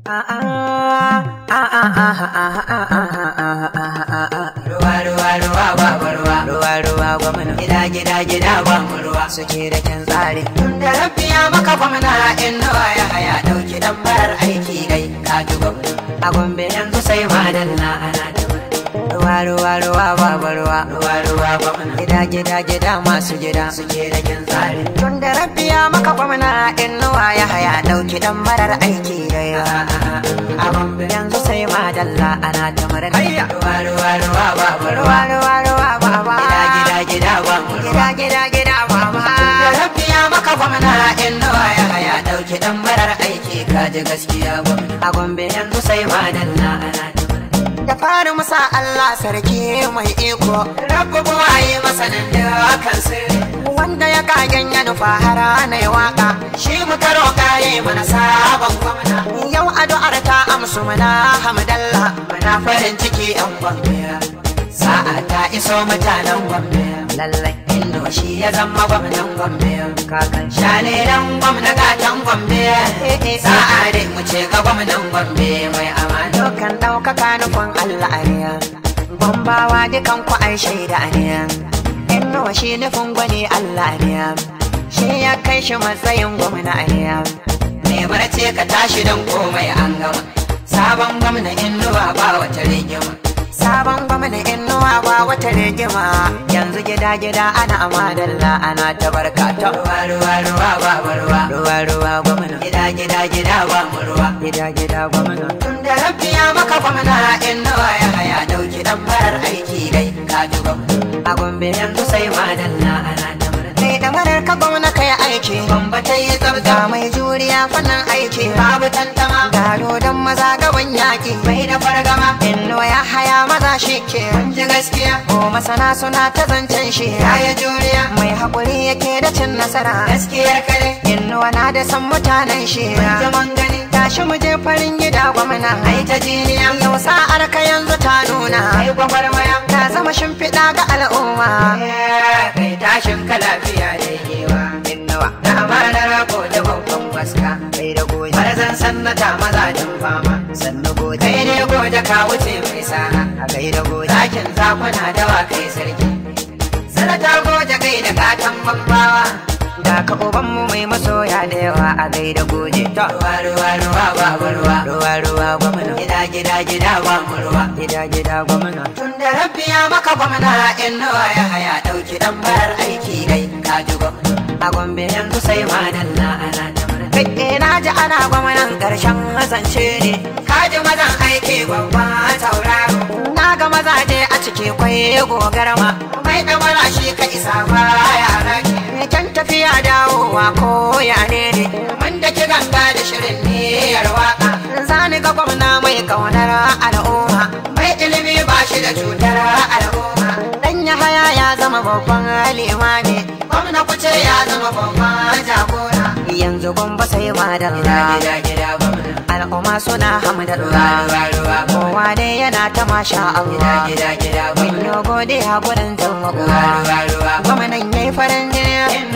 Ruwa ruwa ruwa babu ruwa ruwa ruwa gwamna gida gida gida ba mu ruwa suke da kyan tsari tun da rafiya maka gwamna in nawa ya haya dauki dan barar aiki gai ka ji gwamna a gombe yanzu sai madalla ana da ruwa ruwa ruwa babu ruwa ruwa ruwa gwamna gida gida gida masu gida suke da kyan tsari tun da rafiya maka gwamna in nawa ya haya dauki dan barar aiki gai a gombe yanzu sai madalla ana ta murna ruwa ruwa ruwa babu ruwa ruwa ruwa baba gida gida gida ba mu gida gida gida baba da rafiya maka gwamna in nawa ya haya dauki dan barar aiki kaji gaskiya gwamna a gombe yanzu sai madalla ana ta da fari musa Allah sarki mai iko rabu buwaye masanin da kan sirri wanda ya kagen ya nufa hara na yi waka shi muka roƙa yi mana sabon gwamna yau addu'ar ta amsu mana hamdallah mana farin ciki yan gwamna sa'a ta iso mutanen gombe lallai indo shi ya zama gwamnan gombe kakan shalilan gwamna gatan gombe sa'a dai mu ce ga gwamnan gombe mai amana kan ɗaukaka nufin allah ne gombawa dukan ku ai shaida ne indo shi nufin gwani allah ne shi ya kai shi matsayin gwamna ne ne barce ka tashi don komai an gama sabon gwamna inuwa ba wata rigima sabon gwamna inuwa ba wata rigima yanzu gida gida ana amadalla ana ta barka ta ruwa ruwa ruwa ba ruwa ruwa ruwa gwamna gida gida gida ba mu ruwa gida gida gwamna tun da rafiya maka gwamna inuwa ya haya dauki dan farar aiki dai ka ji gwamna a gombe yanzu sai madalla ana ta kai da marar ka gwamna kai aiki bamba ta yi tsabta mai juriya fannin aiki babu tantama gado don maza gaban yaki bai da fargama inno ya haya maza shi ke ji gaskiya ko masana suna ta zancen shi ya yi juriya mai haƙuri yake da cin nasara gaskiyar kare inno na da san mutanen shi zaman gani tashi mu je farin gida gwamna ai ta jiniya yau sa'ar ka yanzu ta nuna ai gwagwarmaya ta zama shimfiɗa ga al'umma kai tashin ka lafiya da yewa innawa da amanar ko da babban waska kai da goje marazan sannata mazajin fama sannu goje kai ne goje ka wuce mai sana a kai da goje zakin zakuna dawa kai sarki sanata goje kai da gatan babbawa da ka ubanmu mai masoya da yawa a gaida goje to ruwa ruwa ruwa ba ruwa ruwa ruwa gwamna gida gida gida ba mu ruwa gida gida gwamna tun da rafiya maka gwamna in nawa ya haya dauki dan barar aiki dai ka ji gwamna a gombe yanzu sai madalla ana ta Kai na ji ana gwamnan karshen zance ne ka ji mazan aiki babba tauraro na ga mazaje a ciki kwai gogarma mai damara shi ka isa ba yara ke kyan tafiya dawowa ko ya ne ne mun da ki ganga da shirin niyyar waka zani ga gwamna mai kaunar al'umma mai ilimi ba shi da cutar al'umma dan ya haya ya zama babban limami gwamna kuce ya zama babban jagora yanzu gwamba sai madalla al'umma suna hamdallah kowa ne yana ta masha Allah mun yi godiya gurin taimako gwamnan yayi farin jini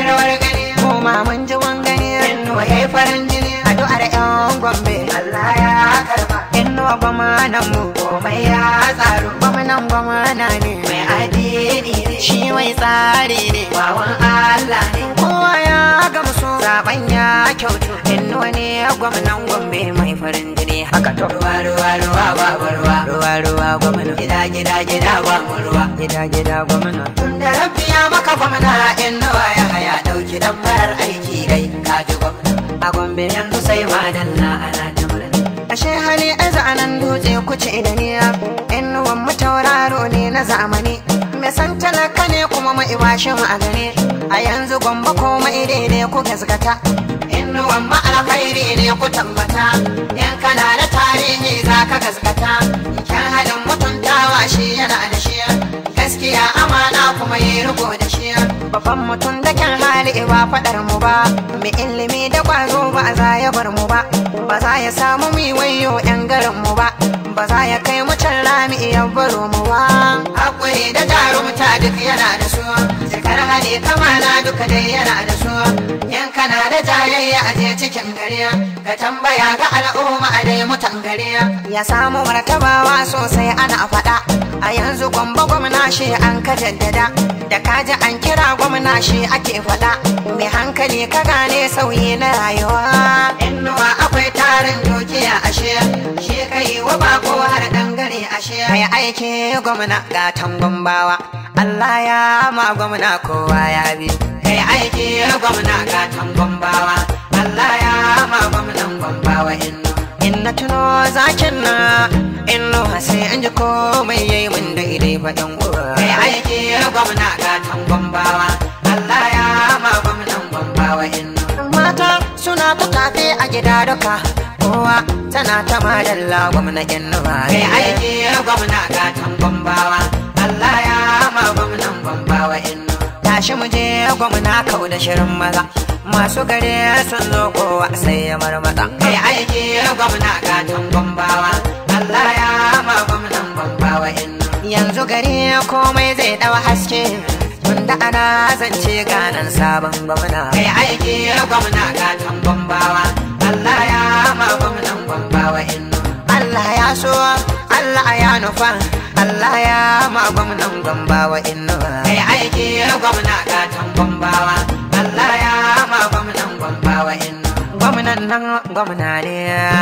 mu ma mun ji wangani yayi farin jini addu'ar yan gombe Allah ya karba innuwa gwamnan mu komai ya tsaro gwamnan gwamna ne mai addini ne shi mai tsari ne wawan Allah ne kowa ya gamsu zaben ya kyautu innuwa ne gwamnan gombe mai farin jini haka to ruwa ruwa ruwa ba ruwa ruwa ruwa gwamna gida gida gida ba mu ruwa gida gida gwamna tun da rafiya maka gwamna innuwa ya haya dauki dan farar aiki dai ka ji gwamna a gombe yanzu sai madalla ana ta ashe hali a zanen dutse kuce da niya inuwan mu tauraro ne na zamani mai san talaka ne kuma mai bashi mu a gane a yanzu gwamba ko mai daidai ku gaskata inuwan ma alkhairi ne ku tabbata yan kana da tarihi za ka gaskata kyan halin mutuntawa shi yana da shi gaskiya amana kuma yi riko da shi babban mutum da kyan hali ba faɗar mu ba mai ilimi da ƙwazo ba za ya bar mu ba ba za ya samu mi wayo yan garin mu ba ba za ya kai mu can rami ya baro mu ba hakuri da jarumta duk yana da su cikar hali hankali kamala duka dai yana da su in kana da jayayya a je cikin gari ka tambaya ga al'umma a dai mutan gari ya samu martabawa sosai ana faɗa a yanzu gwamba gwamna shi an ka jaddada da kaji an kira gwamna shi ake faɗa mai hankali ka gane sauyi na rayuwa innuwa akwai tarin dukiya ashe shi kai wa bako har dangare ashe kai aiki gwamna gatan gwambawa Allah ya ma gwamna kowa ya bi kai aiki gwamna gatan gwambawa Allah ya ma gwamnan gwambawa innu in na tuno zakin na inno sai an ji komai yayi min daidai fa yan uwa kai aiki gwamna gatan gwambawa Allah ya ma gwamnan gwambawa innu mata suna ta tafe a gida duka kowa tana ta madalla gwamna innuwa kai aiki gwamna gatan gwambawa Allah ya ma gwamnan gwambawa innu tashi mu je gwamna kau da shirin maza masu gare sun zo kowa sai ya marmata kai aiki gwamna gatan gwambawa Allah ya ma gwamnan gwambawa innu yanzu gari komai zai dawa haske tunda ana zance ganan sabon gwamna kai aiki gwamna gatan gwambawa Allah ya ma gwamnan gwambawa innu Allah ya so Allah ya nufa Allah ya ma gwamnan gwambawa innu kai aiki gwamna gatan gwambawa Allah ya ma gwamnan gwambawa innu gwamnan nan gwamna ne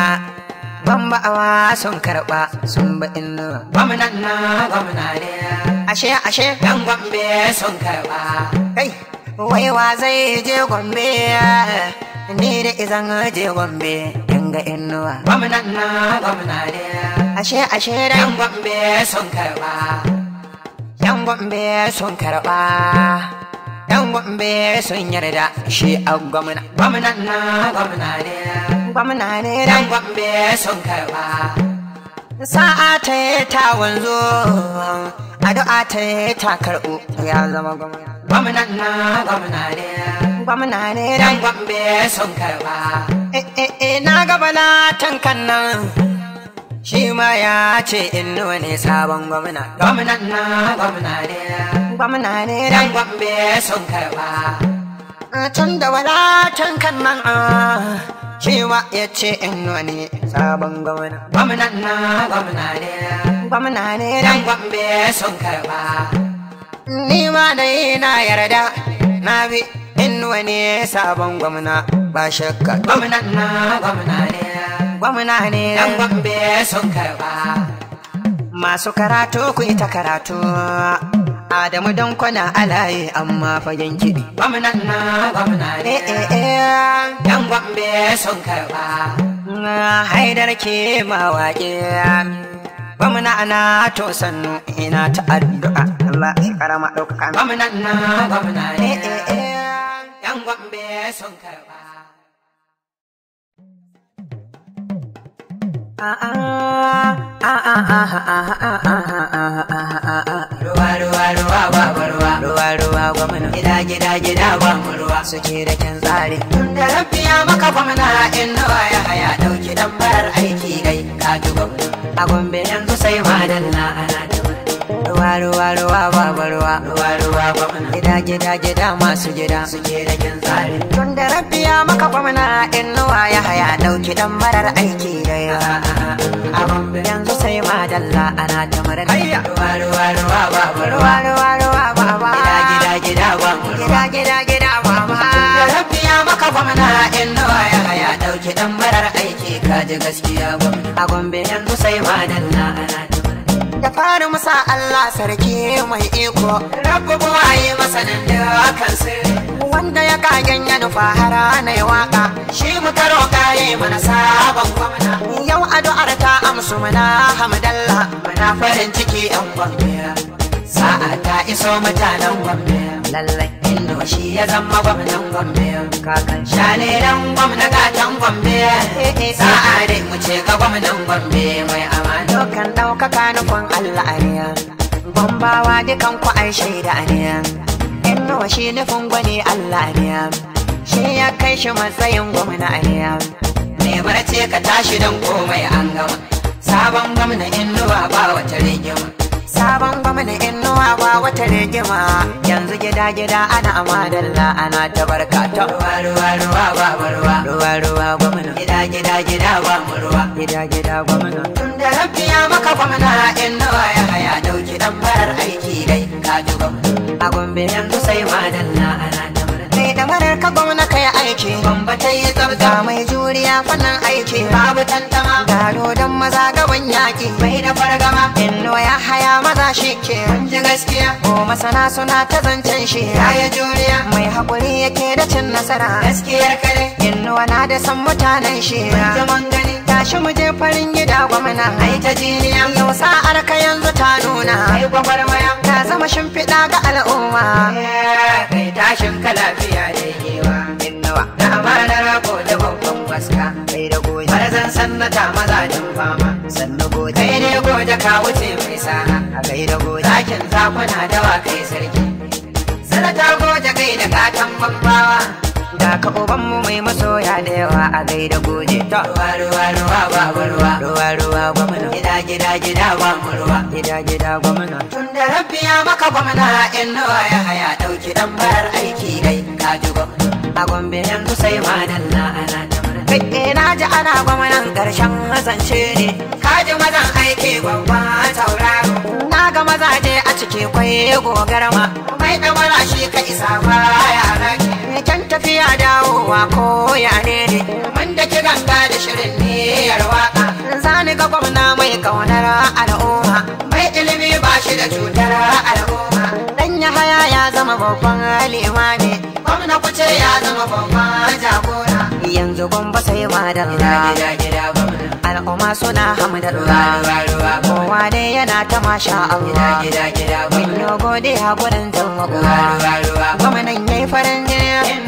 Gwambawa sun karɓa sun ba innu gwamnan nan gwamna ne ashe ashe yan gombe sun karɓa kai wai wa zai je gombe ni da izan je gombe dinga innuwa gwamnan na gwamna ne ashe ashe da yan gombe sun karba yan gombe sun karba yan gombe sun yarda shi a gwamna gwamnan na gwamna ne gwamna ne yan gombe sun karba sa'a ta yi ta wanzo addu'a ta yi ta karɓo ya zama gwamna gwamnan na gwamna ne gwamna ne dan gwambe sun karba na ga balatan kan nan shi ma ya ce innuwa ne sabon gwamna gwamnan na gwamna ne gwamna ne dan gwambe sun karba tun da walatan kan nan shi ma ya ce innuwa ne sabon gwamna gwamnan na gwamna ne gwamna ne dan gwambe sun karba ni ma dai na yarda na bi inuwa ne sabon gwamna ba shakka gwamnan na gwamna ne gwamna ne dan gwambe sun karba masu karatu ku ita karatu Adamu don kwana alaye amma fagen kiɗi. Gwamnan na gwamna ne. Yan gwambe sun karba. Haidar ke mawaƙi. Gwamna na to sannu ina ta addu'a. Allah shi karama ɗaukaka. Gwamnan na gwamna ne. Yan gwambe sun karba. Ruwa ruwa ruwa ba ruwa ruwa ruwa gwamna gida gida gida ba mu ruwa suke da kyan tsari da rafiya maka gwamna in nawa ya haya dauki dan barar aiki dai ka ji gwamna a gombe yanzu sai madalla ana da ruwa ruwa ruwa ba ruwa ruwa ruwa gwamna gida gida gida masu gida suke da kyan tsari tun da rafiya maka gwamna in nawa ya haya dauki dan barar aiki dai a gombe yanzu sai madalla ana ta murna ruwa ruwa ruwa ba ruwa ruwa ruwa ba ba gida gida gida ba gida gida gida ba ba da rafiya maka gwamna in nawa ya haya dauki dan barar aiki kaji gaskiya gwamna a gombe yanzu sai madalla ana ta da fari musa Allah sarki mai iko rabu buwaye masanin da kan sirri wanda ya kagen ya nufa hara na ya waka shi muka roƙa yi mana sabon gwamna yau addu'ar ta amsu mana hamdallah mana farin ciki yan gwamna sa'a ta iso mutanen gombe lallai indo shi ya zama gwamnan gombe kakan shalilan gwamna gatan gombe sa'a dai mu ce ga gwamnan gombe mai amana kan ɗaukaka nufin allah ariya gombawa dukan ku ai shaida ne indo shi nufin gwani allah ne shi ya kai shi matsayin gwamna ariya ne ce ka tashi don komai an gama sabon gwamna inuwa ba wata rigima sabon gwamna inuwa ba wata rigima yanzu gida gida ana amadalla ana ta barka ta ruwa ruwa ruwa ba ruwa ruwa ruwa gwamna gida gida gida ba mu ruwa gida gida gwamna tun da rabbi ya maka gwamna inuwa ya haya dauki dan farar aiki dai ka ji gwamna a gombe yanzu sai madalla ana ta kai da marar ka gwamna kai aiki bamba ta yi tsabta mai juriya fannin aiki babu tantama gado don maza gaban yaki mai da fargama inno ya haya maza shi ke ji gaskiya ko masana suna ta zancen shi ya yi juriya mai haƙuri yake da cin nasara gaskiyar kare inno na da san mutanen shi zaman gani tashi mu je farin gida gwamna ai ta jiniya yau sa'ar ka yanzu ta nuna ai gwagwarmaya ta zama shimfiɗa ga al'umma kai tashin ka lafiya da kewa innawa da amanar ko da babban waska kai da goje marazan sannata mazajin fama sannu goje kai ne goje ka wuce mai sana a kai da goje zakin zakuna dawa kai sarki sanata goje kai da gatan bambawa da ka ubanmu mai masoya da yawa a gaida goje ta ruwa ruwa ruwa ba ruwa ruwa ruwa gwamna gida gida gida ba mu ruwa gida gida gwamna tun da rabbi ya maka gwamna in nawa ya haya dauki dan barar aiki dai ka ji gwamna a gombe yanzu sai madalla ana ta Kai na ji ana gwamnan karshen zance ne ka ji mazan aiki babba tauraro na ga mazaje a ciki kwai gogarma mai ɗamara shi ka isa ba ya rake kyan tafiya dawowa ko ya ne ne mun da ki ganga da shirin niyyar waka zani ga gwamna mai kaunar al'umma mai ilimi ba shi da cutar al'umma dan ya haya ya zama babban limami gwamna kuce ya zama babban jagora yanzu gwamba sai madalla al'umma suna hamdallah kowa ne yana ta masha Allah mun yi godiya gurin taimako gwamnan yayi farin jini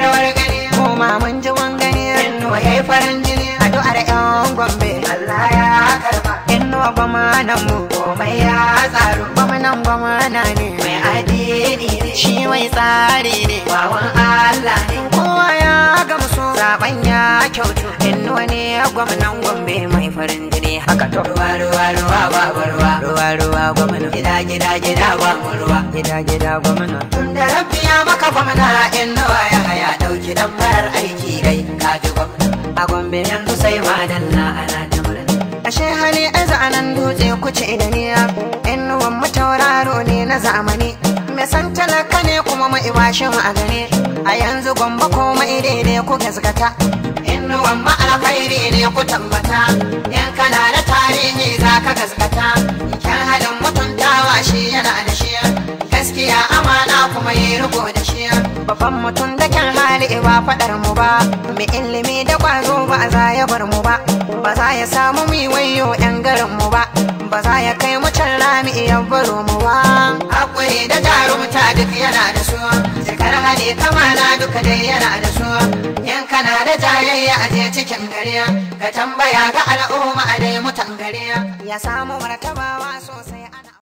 kuma mun ji wangani yayi farin jini addu'ar yan gombe Allah ya karba innuwa gwamnan mu komai ya tsaro gwamnan gwamna ne mai addini ne shi mai tsari ne wawan Allah ne kowa ya gamsu zaben ya kyautu innuwa ne gwamnan gombe mai farin jini haka to ruwa ruwa ruwa ba ruwa ruwa ruwa gwamna gida gida gida ba mu ruwa gida gida gwamna tun da rabbi ya maka gwamna innuwa ya haya dauki dan farar aiki dai ka ji gwamna a gombe yanzu sai madalla ana ta ashe hali aza anan dutse kuce da niya innuwan mu tauraro ne na zamani mai san talaka ne kuma mai bashi mu a gani a yanzu gombe ko mai daidai ku gaskata innuwan ma alkhairi ne ku tambata yan kana da tarihi za ka gaskata kyan halin mutuntawa shi yana da shi gaskiya amana kuma yi riko da shi babban mutum da kyan hali ba faɗar mu ba mai ilimi da ƙwazo ba za ya bar mu ba ba za ya samu mi wayo yan garin mu ba ba za ya kai mu can rami iya baro mu ba hakuri da jarumta duk yana da su jikar hali kamana duka dai yana da su yan kana da jayayya a je cikin gari ka tambaya ga al'umma a dai mutan gari ya samu martabawa sosai